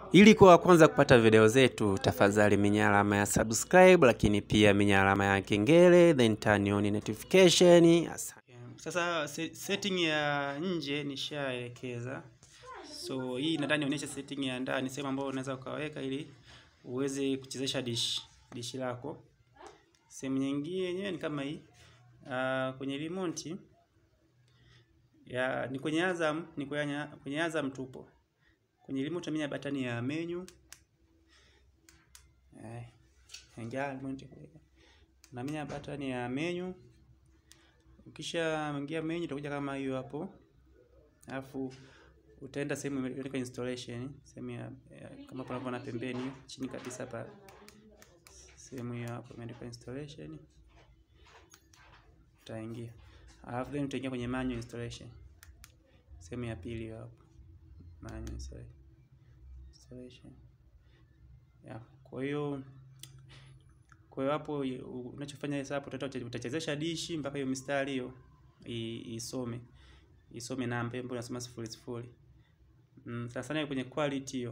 Ili kuwa wa kwanza kupata video zetu, tafadhali minya alama ya subscribe, lakini pia minya alama ya kengele, then turn on notification. Asante. Sasa se- setting ya nje nishaelekeza, so hii nadhani nionyeshe setting ya ndani, sehemu ambayo unaweza ukaweka ili uweze kuchezesha dish dishi lako. Sehemu nyingine yenyewe ni kama hii uh, kwenye remote ya ni kwenye Azam, ni kwenye, kwenye Azam tupo kwenye remote tumia batani ya menu eh, ingia remote unaminya batani ya menu Ukisha ingia menu itakuja kama hiyo hapo, alafu utaenda sehemu imeandikwa installation, sehemu ya, ya kama unavyoona pembeni chini kabisa hapa, sehemu hiyo hapo imeandikwa installation, utaingia, alafu then utaingia kwenye manual installation, sehemu ya pili hiyo hapo, manual installation, installation. Yeah, kwa hiyo kwa hiyo hapo unachofanya sasa hapo utata- utachezesha dishi mpaka hiyo mistari hiyo i- isome isome namba ambayo inasema sifuri sifuri. Mm, sana sana hiyo kwenye quality hiyo.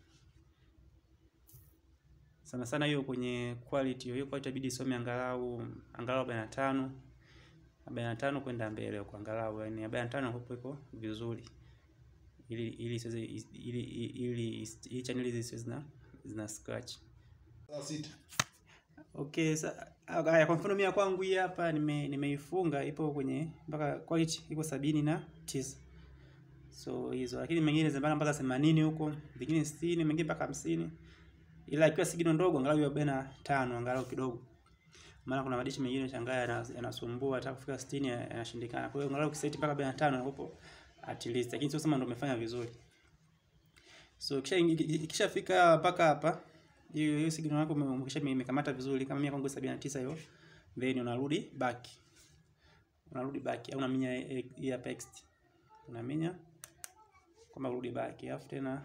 Sana sana hiyo kwenye quality hiyo, hiyo quality itabidi isome angalau angalau 45 45 kwenda mbele huko angalau yani 45 hapo iko vizuri. Ili ili isiweze ili ili ili channel hizi zisiwe zina zina scratch. Saa sita. Okay, sa haya kwa mfano mimi kwangu hii hapa nime nimeifunga ipo kwenye mpaka quality iko sabini na tisa. So hizo lakini mengine zimepanda mpaka 80 huko, vingine 60, mengine mpaka 50. Ila ikiwa sigino ndogo angalau iwe 45 angalau kidogo. Maana kuna madishi mengine shangaa yana- yanasumbua hata kufika 60 yanashindikana. Kwa hiyo angalau ukiseti mpaka 45 hapo at least. Lakini sio sema ndio umefanya vizuri. So kisha ikishafika mpaka hapa hiyo hiyo signal yako ume- umekisha imekamata vizuri kama mimi kwangu 79 hiyo then unarudi back unarudi back au unaminya eh, hii hapa next unaminya kama urudi back alafu tena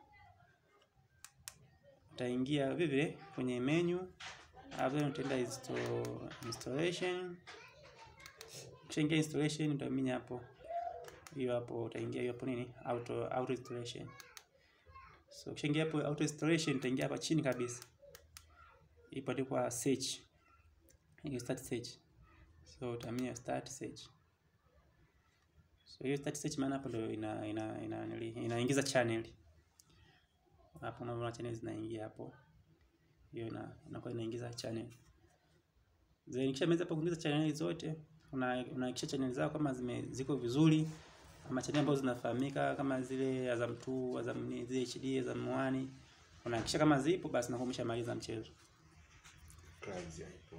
utaingia vile vile kwenye menu alafu then utaenda install, installation ukishaingia installation utaminya hapo hiyo hapo utaingia hiyo hapo nini auto auto installation So ukishaingia hapo auto installation utaingia hapa chini kabisa. Ipo andikwa search. Hiyo start search. So utamia start search. So hiyo start search maana hapo ndio ina ina ina ina inaingiza channel. Hapo unaona channel zinaingia hapo. Hiyo ina inakuwa inaingiza channel. Then ikishamaliza hapo kuingiza channel zote, una unahakikisha channel zako kama zime ziko vizuri ama channel ambazo zinafahamika kama zile Azam 2, Azam ni zile HD, Azam 1. Unahakikisha kama zipo basi na umeshamaliza mchezo. Kazi haipo.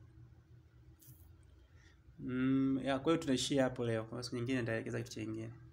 Mm, ya kwa hiyo tunaishia hapo leo. Kwa siku nyingine nitaelekeza kitu kingine.